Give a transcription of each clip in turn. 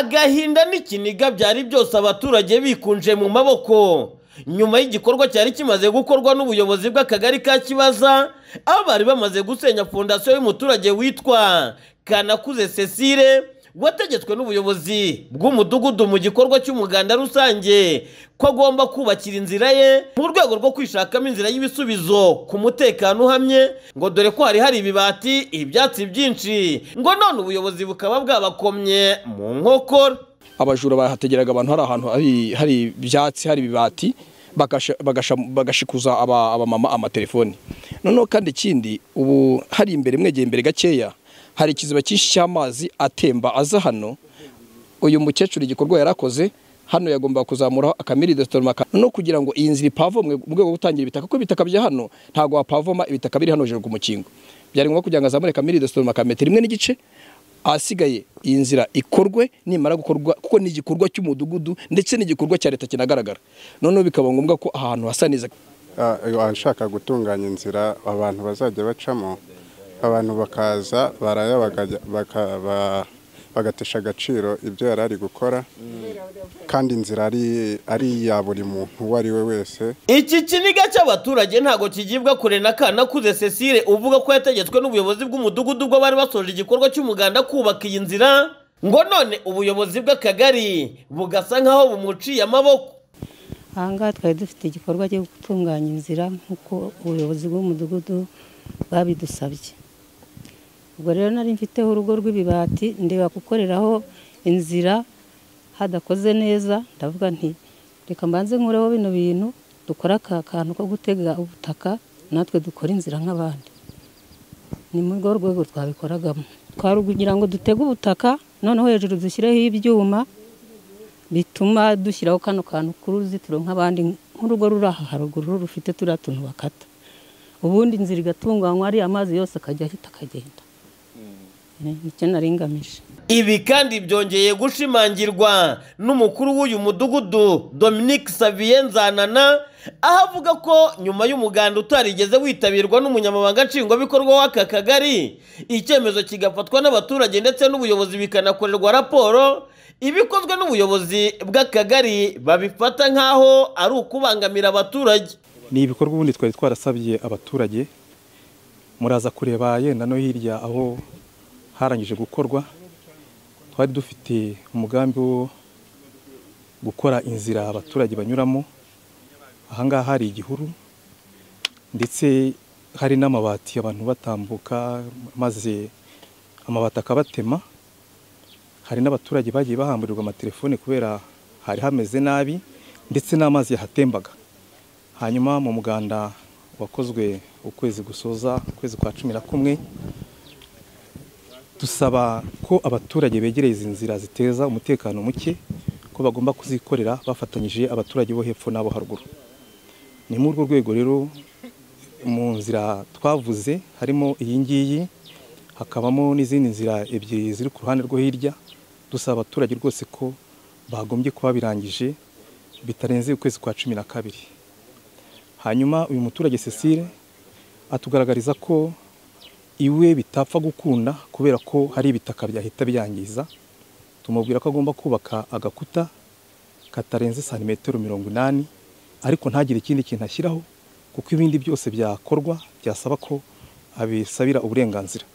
agahinda n'ikiniga byari byose abaturage bikunje mu maboko nyuma y'igikorwa cyari kimaze gukorwa n'ubuyobozi bw'akagari ka kibaza aho bari bamaze gusenya fondasiyo y'umuturage witwa kanakuze cecile wategetswe n'ubuyobozi bw'umudugudu mu gikorwa cy'umuganda rusange ko agomba kubakira inzira ye mu rwego rwo kwishakamo inzira y'ibisubizo ku mutekano uhamye ngo dore ko hari hari ibibati ibyatsi byinshi ngo none ubuyobozi bukaba bwabakomye mu nkokora abajura bahategeraga abantu hari ahantu hari- hari ibyatsi hari ibibati bagasha- bagasha- bagashikuza aba- abamama amatelefoni noneho kandi ikindi ubu hari imbere mwegeye imbere gakeya hari ikiziba cyinshi cy'amazi atemba aza hano uyu mukecuru igikorwa yarakoze hano yagombaga kuzamuraho akamiride stormaka no kugira ngo iyi nzira ipavomwe mu rwego rwo gutangira ibitaka kuko ibitaka bya hano ntabwo wapavoma ibitaka biri hano hejuru ku mukingo byari ngombwa kugira ngo azamure akamiride stormaka metero imwe n'igice ahasigaye iyi nzira ikorwe nimara gukorwa kuko ni igikorwa cy'umudugudu ndetse n'igikorwa cya leta kinagaragara noneho bikaba ngombwa ko ahantu hasa neza Ah, abashaka gutunganya inzira abantu bazajya bacamo abantu bakaza baraya bakaja- baka- ba- bagatesha agaciro ibyo yari ari gukora kandi inzira ari ari iya buri muntu uwo ari we wese iki kiniga cy'abaturage ntabwo kigibwa kure na kanakuze cecile uvuga ko yategetswe n'ubuyobozi bw'umudugudu ubwo bari basoje igikorwa cy'umuganda kubaka iyi nzira ngo none ubuyobozi bw'akagari bugasa nk'aho bumuciye amaboko ahangaha twari dufite igikorwa cyo gutunganya inzira nk'uko ubuyobozi bw'umudugudu babidusabye ubwo rero nari mfiteho urugo rw'ibibati ndeba gukoreraho inzira hadakoze neza ndavuga nti reka mbanze nkureho bino bintu dukore aka kantu ko gutega ubutaka natwe dukore inzira nk'abandi ni muri urwo rwego twabikoragamo twari kugira ngo dutege ubutaka noneho hejuru dushyireho ibyuma bituma dushyiraho kano kantu k'uruzitiro nk'abandi nk'urugo ruri aha haruguru rufite turiya tuntu bakata ubundi inzira igatunganywa ariya mazi yose akajya ahita akagenda Eh, nicyo nari ngamije ibi kandi byongeye gushimangirwa n'umukuru w'uyu mudugudu dominique savien nzanana aho avuga ko nyuma y'umuganda utarigeze witabirwa n'umunyamabanga nshingwabikorwa w'aka kagari icyemezo kigafatwa n'abaturage ndetse n'ubuyobozi bikanakorerwa raporo ibikozwe n'ubuyobozi bw'akagari babifata nk'aho ari ukubangamira abaturage ni ibikorwa ubundi twari twarasabye abaturage muraza kureba yenda no hirya aho harangije gukorwa twari dufite umugambi wo gukora inzira abaturage banyuramo ahangaha hari igihuru ndetse hari n'amabati abantu batambuka maze amabati akabatema hari n'abaturage bagiye bahamburirwa amatelefone kubera hari hameze nabi ndetse n'amazi yahatembaga hanyuma mu muganda wakozwe ukwezi gusoza ukwezi kwa cumi na kumwe dusaba ko abaturage begereye izi nzira ziteza umutekano muke ko bagomba kuzikorera bafatanyije abaturage bo hepfo n'abo haruguru ni muri urwo rwego rero mu nzira twavuze harimo iyi ngiyi hakabamo n'izindi nzira ebyiri ziri ku ruhande rwo hirya dusaba abaturage rwose ko bagombye kuba birangije bitarenze ukwezi kwa cumi na kabiri hanyuma uyu muturage Cecile atugaragariza ko iwe bitapfa gukunda kubera ko hari ibitaka byahita byangiza tumubwira ko agomba kubaka agakuta katarenze santimetero mirongo inani ariko ntagire ikindi kintu ashyiraho kuko ibindi byose byakorwa byasaba ko abisabira uburenganzira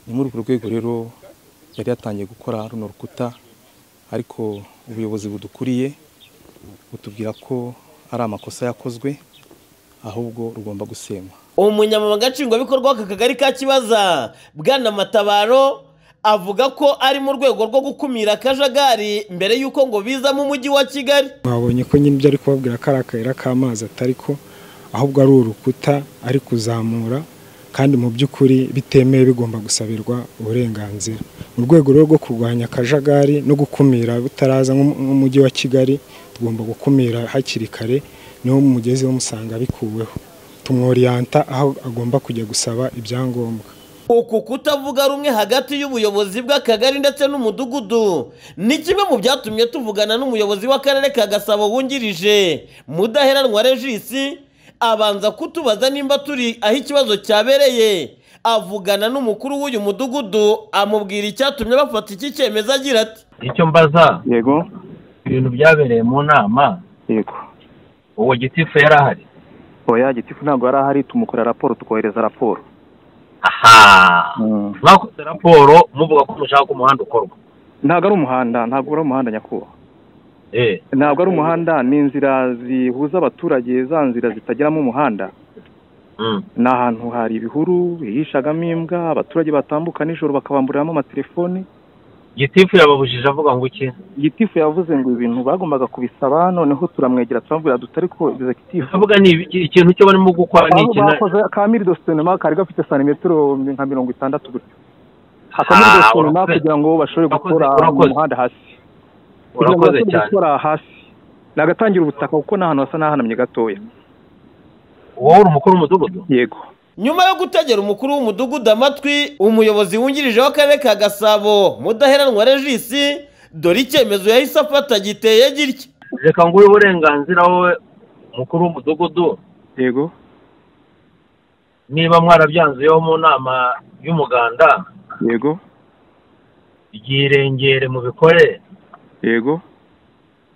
ni muri urwo rwego rero yari yatangiye gukora runo rukuta ariko ubuyobozi budukuriye butubwira ko ari amakosa yakozwe ahubwo rugomba gusenywa umunyamabanga nshingwabikorwa w'aka kagari ka kibaza bwana matabaro avuga ko ari mu rwego rwo gukumira akajagari mbere y'uko ngo biza mu mujyi wa kigali babonye ko nyine ibyo ari kubabwira ko ari akayira k'amazi atari ko ahubwo ari urukuta ari kuzamura kandi mu by'ukuri bitemewe bigomba gusabirwa uburenganzira mu rwego rero rwo kurwanya akajagari no gukumira butaraza nk'u- nk'umujyi wa kigali tugomba gukumira hakiri kare niho mugezeho musanga bikuweho tumworiyanta aho agomba kujya gusaba ibyangombwa uku kutavuga rumwe hagati y'ubuyobozi bw'akagari ndetse n'umudugudu ni kimwe mu byatumye tuvugana n'umuyobozi w'akarere ka gasabo wungirije mudaheranwa regisi abanza kutubaza nimba turi aho ikibazo cyabereye avugana n'umukuru w'uyu mudugudu amubwira icyatumye bafata iki cyemezo agira ati icyo mbaza yego ibintu byabereye mu nama yego uwo gitifu yari ahari oya gitifu ntabwo yari ahari tumukorera raporo tukohereza raporo aha Mm. mwakoze raporo muvuga ko mushaka ko umuhanda ukorwa ntabwo ari umuhanda ntabwo ari umuhanda nyakubahwa eh ntabwo ari umuhanda ni inzira zihuza abaturage za nzira zitageramo umuhanda mm. ni ahantu hari ibihuru hihishagamo imbwa abaturage batambuka nijoro bakabamburiramo amatelefoni gitifu yababujije avuga ngo iki gitifu yavuze ngo ibintu bagombaga kubisaba noneho turamwegera turamubwira dutari ko egizegitifu ndavuga ni ibiki- ikintu cyo barimo gukora ni aho iki na- bakoze ka miri dositonema kari gafite santimetero nka mirongo itandatu gutyo akamiri Ah, dositonema urakoze. kugira ngo bashobore Urakoze, gukora urakoze. umuhanda hasi kugira ngo urakoze bashobore cyane gukora hasi ni agatangira ubutaka kuko ni ahantu hasa n'ahanamye gatoya wowe uri umukuru w'umudugudu yego nyuma yo gutegera umukuru w'umudugudu amatwi umuyobozi wungirije w'akarere ka gasabo mudaheranwa regisi dore icyemezo yahise afata giteye gitya reka nguhe uburenganzira wowe mukuru w'umudugudu yego niba mwarabyanzuyeho mu nama y'umuganda yego ryirengere mubikore yego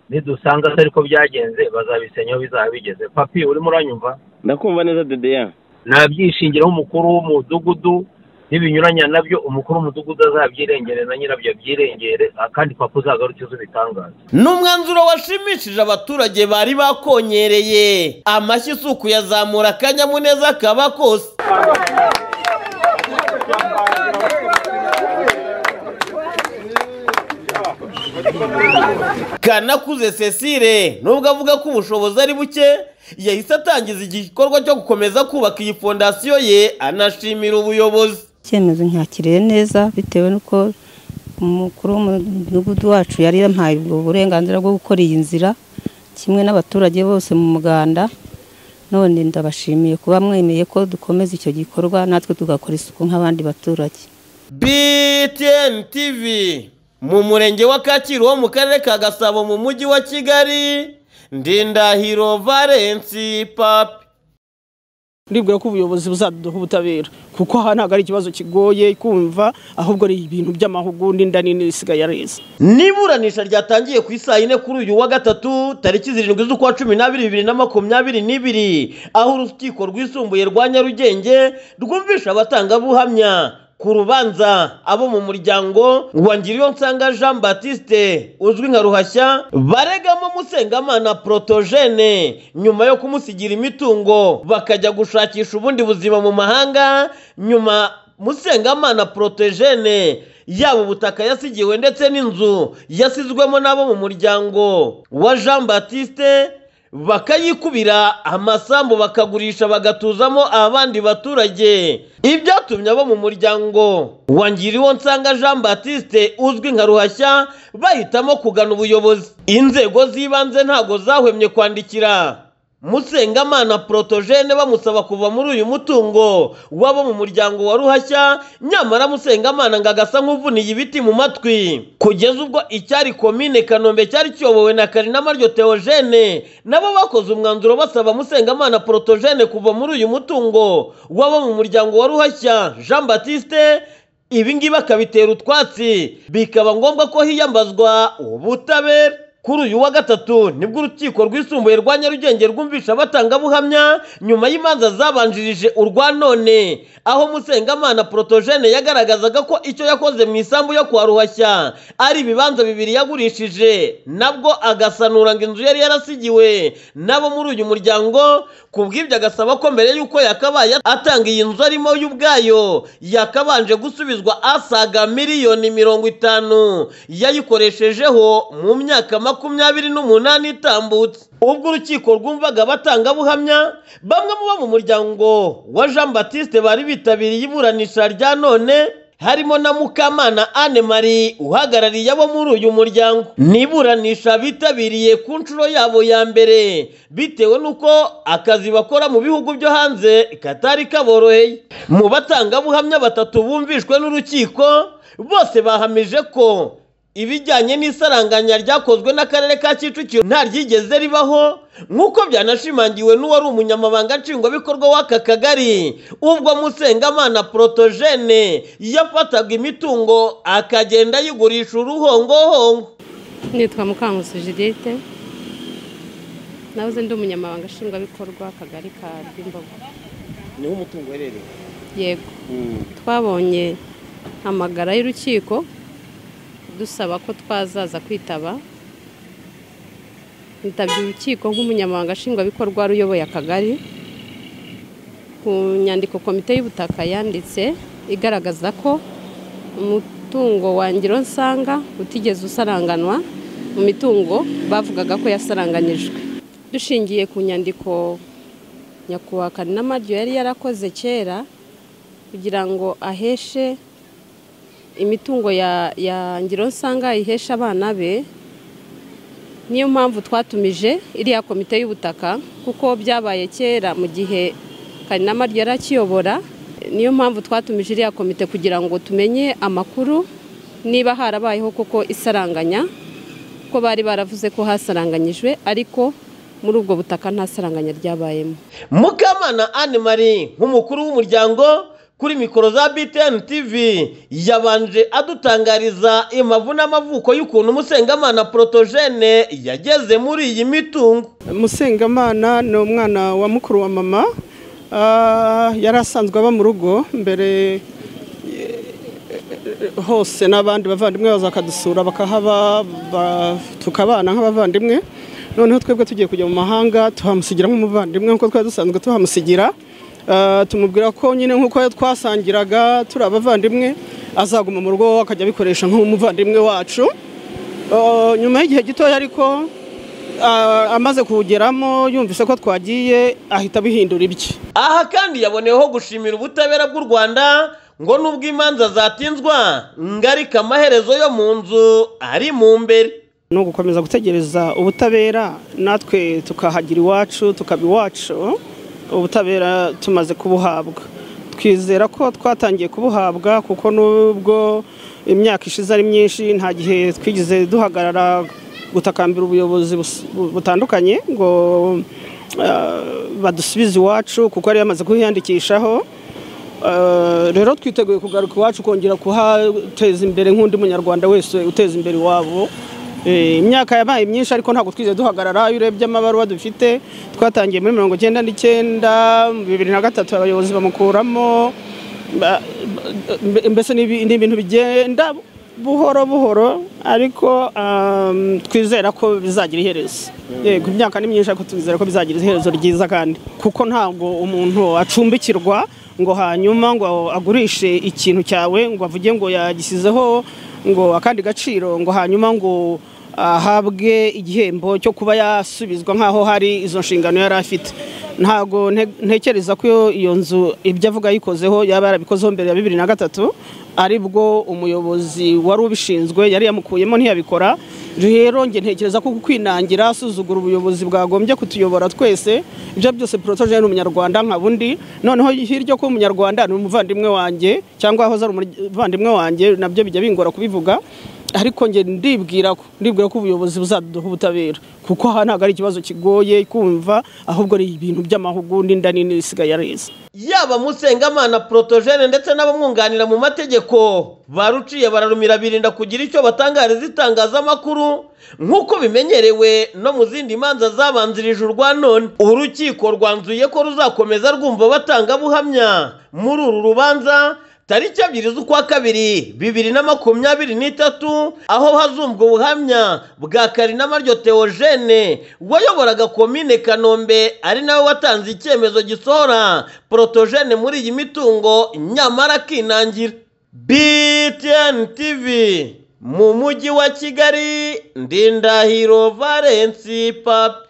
nidusanga atari ko byagenze bazabisenyaho bizaba bigeze papi urimo uranyumva ndakumva neza dedeya nabyishingiraho umukuru w'umudugudu n'ibinyuranya nabyo umukuru w'umudugudu azabyirengere na nyirabyo abyirengere kandi papa uzagaruke ubitangaza ni umwanzuro washimishije abaturage bari bakonyereye amashyi isuku yazamura akanyamuneza kaba kose kanakuze cecile nubwo avuga ko ubushobozi ari buke yahise atangiza igikorwa cyo gukomeza kubaka iyi fondasiyo ye anashimira ubuyobozi icyemezo nkakiriye neza bitewe n'uko umukuru w'umudugudu wacu yari yampaye ubwo burenganzira bwo gukora iyi nzira kimwe n'abaturage bose mu muganda none ndabashimiye kuba mwemeye ko dukomeza icyo gikorwa natwe tugakora isuku nk'abandi baturage BTN TV mu murenge wa Kacyiru wo mu karere ka Gasabo mu mujyi wa Kigali Ndindahiro Valence Papi ndibwira ko ubuyobozi buzaduha ubutabera kuko aha ntabwo ari ikibazo kigoye kumva ahubwo ari ibintu by'amahugundi inda nini isigaye areza n'iburanisha ryatangiye ku isaha yine kuri uyu wa gatatu tariki zirindwi z'ukwa cumi n'abiri bibiri na makumyabiri n'ibiri aho urukiko rwisumbuye rwa nyarugenge rwumvisha abatangabuhamya ku rubanza abo mu muryango wa ngiriyonsanga jean batiste uzwi nka ruhashya baregamo musengamana protogene nyuma yo kumusigira imitungo bakajya gushakisha ubundi buzima mu mahanga nyuma Musengamana Protogene yaba ubutaka yasigiwe ndetse n'inzu yasizwemo n'abo mu muryango wa Jean Baptiste bakayikubira amasambu bakagurisha bagatuzamo abandi baturage ibyatumye abo mu muryango wangiriwo nsanga Jean Baptiste uzwi nka ruhashya bahitamo kugana ubuyobozi inzego z'ibanze ntago zahwemye kwandikira Musengamana Protogene bamusaba kuva muri uyu mutungo wabo mu muryango wa Ruhashya nyamara Musengamana ngo agasa nk'uvuniye ibiti mu matwi kugeza ubwo icyari komine Kanombe cyari kiyobowe na Karinama ryo Theogene nabo bakoze umwanzuro basaba Musengamana Protogene kuva muri uyu mutungo wabo mu muryango wa Ruhashya Jean Baptiste ibi ngibi akabitera utwatsi bikaba ngombwa ko hiyambazwa ubutabera kuri uyu wa gatatu nibwo urukiko rwisumbuye rwa nyarugenge rwumvisha abatangabuhamya nyuma y'imanza zabanjirije urwa none aho musengamana protogene yagaragazaga ko icyo yakoze mu isambu yo kwa ruhashya ari ibibanza bibiri yagurishije nabwo agasanura ngo inzu yari yarasigiwe nabo muri uyu muryango kubw'ibyo agasaba ko mbere y'uko yakabaye atanga iyi nzu arimo y'ubwayo yakabanje gusubizwa asaga miliyoni mirongo itanu yayikoreshejeho mu myaka makumyabiri n'umunani itambutse ubwo urukiko rwumvaga abatangabuhamya bamwe mu bo mu muryango wa jean batiste bari bitabiriye iburanisha rya none harimo na Mukamana Anne Marie uhagarariye abo muri uyu muryango niburanisha bitabiriye ku nshuro yabo ya mbere bitewe n'uko akazi bakora mu bihugu byo hanze katari kaboroheye mu batangabuhamya batatu bumvishwe n'urukiko bose bahamije ko ibijyanye n'isaranganya ryakozwe n'akarere ka kicukiro nta ryigeze ribaho nk'uko byanashimangiwe n'uwari umunyamabanga nshingwabikorwa w'aka kagari ubwo musengamana porotogene yafataga imitungo akagenda ayigurisha uruhongohongo nitwa mukangusu judite nabuze ndi umunyamabanga nshingwabikorwa akagari ka bwimbogo niho umutungo uherereye yego twabonye amagara y'urukiko dusaba ko twazaza kwitaba nitabye urukiko nk'umunyamabanga nshingwabikorwa wari uyoboye akagari ku nyandiko komite y'ubutaka yanditse igaragaza ko umutungo wangiro nsanga utigeze usaranganwa mu mitungo bavugaga ko yasaranganyijwe dushingiye ku nyandiko nyakubahwa kaninamaryo yari yarakoze kera kugira ngo aheshe imitungo ya ya ngiro nsanga ihesha abana be niyo mpamvu twatumije iriya komite y'ubutaka kuko byabaye kera mu gihe karinama ryari akiyobora niyo mpamvu twatumije iriya komite kugira ngo tumenye amakuru niba harabayeho koko isaranganya ko bari baravuze ko hasaranganyijwe ariko muri ubwo butaka nta saranganya ryabayemo mukamana anne marie nk'umukuru w'umuryango kuri mikoro za BTN TV yabanje adutangariza impavu n'amavuko y'ukuntu Musengamana Protogene yageze muri iyi mitungo musengamana ni umwana wa mukuru wa mama Ah, yari asanzwe aba mu rugo mbere eh, hose n'abandi bavandimwe baza bakadusura bakahaba ba- tukabana nk'abavandimwe noneho twebwe tugiye kujya mu mahanga tuhamusigira nk'umuvandimwe nk'uko twari dusanzwe tuhamusigira Ah, tumubwira ko nyine nk'uko twasangiraga turi abavandimwe azaguma mu rugo akajya abikoresha nk'umuvandimwe wacu Ah, nyuma y'igihe gitoya ariko ah, amaze kuwugeramo yumvise ko twagiye ahita abihindura ibye aha kandi yaboneyeho gushimira ubutabera bw'u Rwanda ngo nubwo imanza zatinzwa ngarika amaherezo yo mu nzu ari mu mbere ni ugukomeza gutegereza ubutabera natwe tukahagira iwacu tukaba iwacu ubutabera tumaze kubuhabwa twizera ko twatangiye kubuhabwa kuko nubwo imyaka ishize ari myinshi nta gihe twigeze duhagarara gutakambira ubuyobozi bus- bu- butandukanye ngo ah, badusubize iwacu kuko yari yamaze kuhiyandikishaho Eh, rero twiteguye kugaruka iwacu kongera kuhateza imbere nk'undi munyarwanda wese uteza imbere iwabo Eh, imyaka yabaye myinshi ariko ntabwo twigeze duhagarara iyo urebye amabaruwa dufite twatangiye muri mirongo icyenda n'icyenda mu bibiri na gatatu abayobozi bamukuramo ba- ba- mbese ni ibi- ni ibintu bigenda buhoro buhoro ariko um, twizera ko bizagira iherezo yego imyaka ni myinshi ariko twizera ko bizagira iherezo ryiza kandi kuko ntabwo umuntu acumbikirwa ngo hanyuma ngo agurishe ikintu cyawe ngo avuge ngo yagisizeho ngo akandi gaciro ngo hanyuma ngo ahabwe igihembo cyo kuba yasubizwa nk'aho hari izo nshingano yari afite ntabwo nte- ntekereza ko iyo nzu ibyo avuga yikozeho yaba yarabikozeho mbere ya bibiri na gatatu aribwo umuyobozi wari ubishinzwe yari yamukuyemo ntiyabikora rero njye ntekereza ko kwinangira asuzugura ubuyobozi bwagombye kutuyobora twese ibyo byose porotogene ni umunyarwanda nka bundi noneho hirya ko umunyarwanda ni umuvandimwe wanjye cyangwa aho ari umuvandimwe wanjye nabyo bijya bingora kubivuga ariko njye ndibwira ko ndibwira ko ubuyobozi buzaduha ubutabera kuko aha ntabwo ari ikibazo kigoye kumva ahubwo ni ibintu by'amahugundi inda nini isigaye areza yaba Musengamana Protogene ndetse n'abamwunganira mu mategeko baruciye bararumira birinda kugira icyo batangariza itangazamakuru nk'uko bimenyerewe no mu zindi manza zabanzirije urwa none urukiko rwanzuye ko ruzakomeza rwumva batangabuhamya muri uru rubanza tariki ebyiri z'ukwa kabiri bibiri na makumyabiri n'itatu aho hazumvwa ubuhamya bwa karinamaryo teogene wayoboraga komine kanombe ari nawe watanze icyemezo gisohora porotogene muri iyi mitungo nyamara akinangira btn tv mu mujyi wa kigali ndindahiro valensi papi